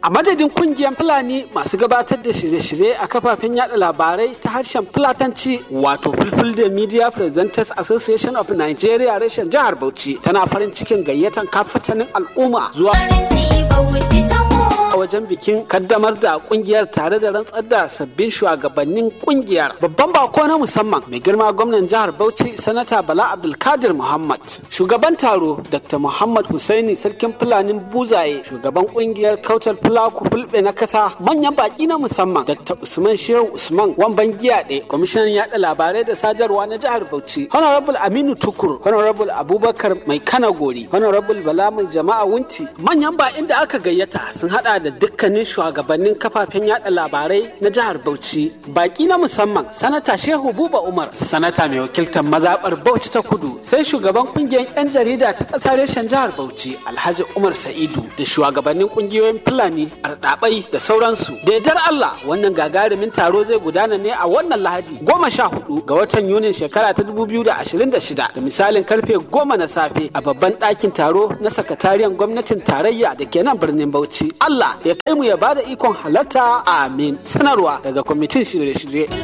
A madadin kungiyar Fulani masu gabatar da shirye-shirye a kafafen yada labarai ta harshen Fulatanci wato Fulfulde Media Presenters Association of Nigeria reshen jihar Bauchi tana farin cikin gayyatan kafatanin al'umma zuwa a wajen bikin kaddamar da kungiyar tare da rantsar da sabbin shugabannin kungiyar babban bako na musamman mai girma gwamnan jihar Bauchi sanata Bala Abdulkadir Muhammad shugaban taro Dr. Muhammad Husaini sarkin Fulanin Buzaye shugaban kungiyar kautar Fulaku Fulbe na kasa manyan baki na musamman Dr. Usman Shehu Usman Wamban Giyaɗe kwamishinan yada labarai da sadarwa na jihar Bauchi Honorable Aminu Tukur Honorable Abubakar Mai Kana Gori Honorable Bala Mai Jama'a Wunti manyan ba inda aka gayyata sun hada da dukkanin shugabannin kafafen yada labarai na jihar Bauchi baki na musamman sanata Shehu Buba Umar sanata mai wakiltar mazabar Bauchi ta Kudu sai shugaban kungiyar yan jarida ta kasar reshen jihar Bauchi Alhaji Umar Sa'idu da shugabannin kungiyoyin Fulani Ardabai da sauransu da yardar Allah wannan gagarumin taro zai gudana ne a wannan Lahadi goma sha hudu ga watan Yunin shekara ta dubu biyu da ashirin da shida da misalin karfe goma na safe a babban ɗakin taro na sakatariyan gwamnatin tarayya da ke nan birnin Bauchi Allah ya kai mu ya bada ikon halarta amin sanarwa daga kwamitin shirye-shirye